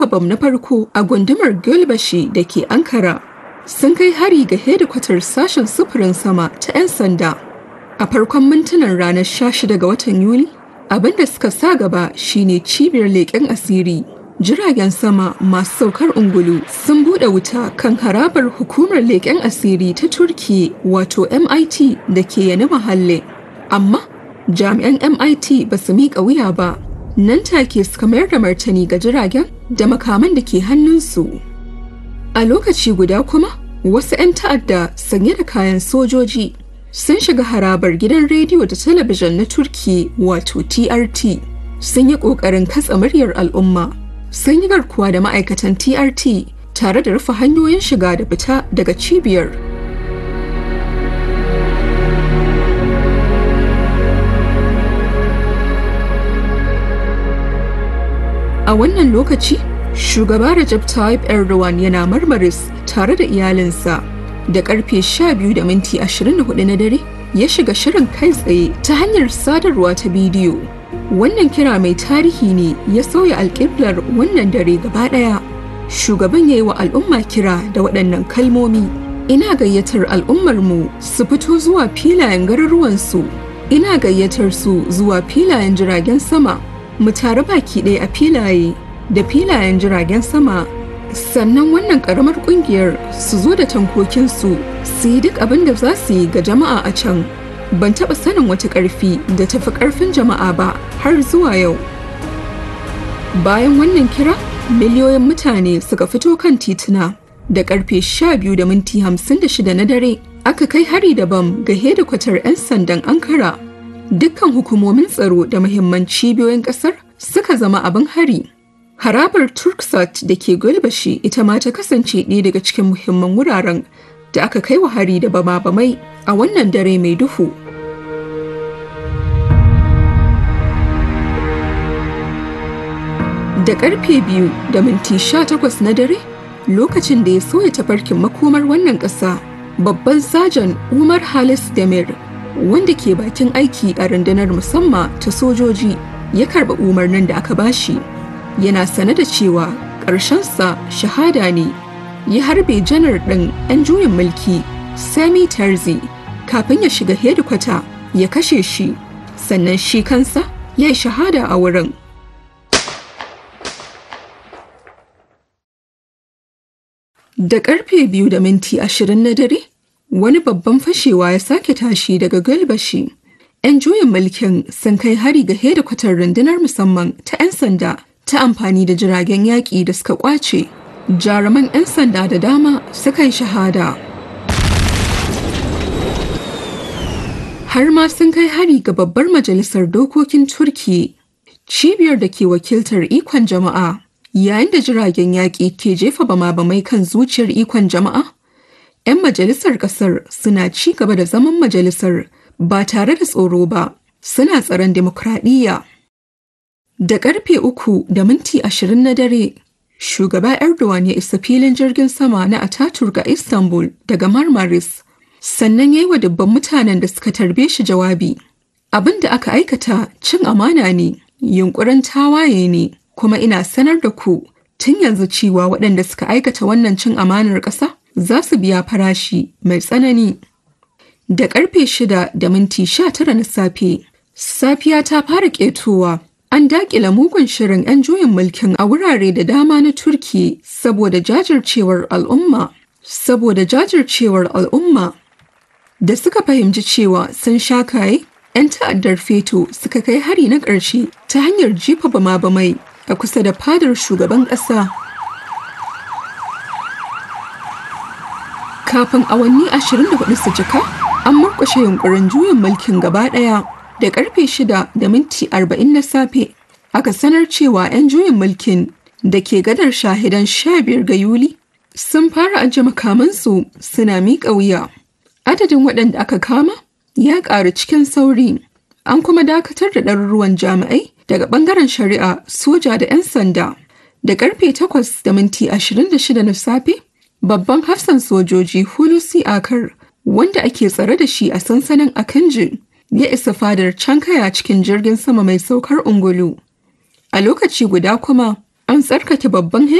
bam na farko a gundumar Gölbashi da ke Ankara sun kai hari ga hedikwatar sashen sufurin sama ta 'yan sanda. A farkon mintunan ranar 16 ga watan Yuli, abin da suka sa gaba shine cibiyar leƙen asiri. Jiragen sama masu saukar ungulu sun buɗe wuta kan harabar hukumar leƙen asiri ta Turki wato MIT da ke yani mahalle. Amma jami'an MIT ba su miƙa wuya ba. Nan take suka mayar da martani ga jiragen da makaman da ke hannunsu. A lokaci guda kuma, wasu 'yan ta'adda sanye da kayan sojoji sun shiga harabar gidan rediyo da talabijin na Turki wato TRT. Sun yi ƙoƙarin katsa muryar al'umma. Sun yi garkuwa da ma'aikatan TRT tare da rufe hanyoyin shiga da fita daga cibiyar. A wannan lokaci, shugaba Recep Tayyip Erdogan yana marmaris tare da iyalinsa da karfe 12 da minti 24 na dare ya shiga shirin kai tsaye ta hanyar sadarwa ta bidiyo. Wannan kira mai tarihi ne ya sauya alƙiblar wannan dare gaba ɗaya. Shugaban ya yi wa al'umma kira da waɗannan kalmomi. Ina gayyatar al'ummarmu su fito zuwa filayen garuruwansu. Ina gayyatar su zuwa filayen jiragen sama. Mu tare baki ɗaya a filaye da filayen jiragen sama sannan wannan karamar kungiyar su zo da tankokinsu su yi duk abin da za su yi ga jama'a a can ban taɓa sanin wata ƙarfi da tafi ƙarfin jama'a ba har zuwa yau bayan wannan kira miliyoyin mutane suka fito kan tituna da ƙarfe 12 da minti 56 na dare aka kai hari da bam ga hedikwatar 'yan sandan ankara dukkan hukumomin tsaro da muhimman cibiyoyin ƙasar suka zama abin hari Harabar Turksat da ke Gulbashi ita ma ta kasance ɗaya daga cikin muhimman wuraren da aka kai wa hari da bama-bamai a wannan dare mai duhu. Da ƙarfe biyu da minti sha takwas na dare, lokacin da ya soya tafarkin makomar wannan ƙasa, babban sajan Umar Halis Demir, wanda ke bakin aiki a rundunar musamman ta sojoji, ya karɓa umarnin da aka bashi. yana sane da cewa ƙarshensa shahada ne ya harbe janar ɗin 'yan juyin mulki sami tarzi kafin ya shiga hedikwata ya kashe shi sannan shi kansa ya yi shahada a wurin da ƙarfe biyu da minti ashirin na dare wani babban fashewa ya sake tashi daga galbashi 'yan juyin mulkin sun kai hari ga hedikwatar rundunar musamman ta 'yan sanda ta amfani da jiragen yaƙi da suka ƙwace jaruman 'yan sanda da dama suka yi shahada har ma sun kai hari ga babbar majalisar dokokin turki cibiyar da ke wakiltar ikon jama'a yayin da jiragen yaƙi ke jefa bama-bamai kan zuciyar ikon jama'a 'yan majalisar ƙasar suna ci gaba da zaman majalisar ba tare da tsoro ba suna tsaron demokradiyya Da karfe uku da minti ashirin na dare, shugaba Erdogan ya isa filin jirgin sama na Ataturk a Istanbul daga Marmaris, sannan ya yi wa dubban mutanen da suka tarbe shi jawabi. Abin da aka aikata cin amana ne, yunkurin tawaye ne, kuma ina sanar da ku tun yanzu cewa waɗanda suka aikata wannan cin amanar ƙasa za su biya farashi mai tsanani. Da karfe shida da minti sha tara na safe, safiya ta fara ƙetowa. An daƙila mugun shirin 'yan juyin mulkin a wurare da dama na Turki saboda jajircewar al'umma. Saboda jajircewar al'umma da suka fahimci cewa sun sha kaye, 'yan ta'addar feto suka kai hari na ƙarshe ta hanyar jefa bama-bamai a kusa da fadar shugaban ƙasa. Kafin awanni 24 su cika, an murƙushe yunkurin juyin mulkin gaba ɗaya. da karfe shida da minti arba'in na safe aka sanar cewa 'yan juyin mulkin da ke gadar shahidan sha biyar ga yuli sun fara ajiye makamansu suna miƙa wuya adadin waɗanda aka kama ya ƙaru cikin sauri an kuma dakatar da ɗaruruwan jami'ai daga ɓangaren shari'a soja da 'yan sanda da karfe takwas da minti ashirin da shida na safe babban hafsan sojoji hulusi akar wanda ake tsare da shi a sansanin akanji ya isa fadar Cankaya cikin jirgin sama mai saukar ungulu. A lokaci guda kuma, An tsarkake babban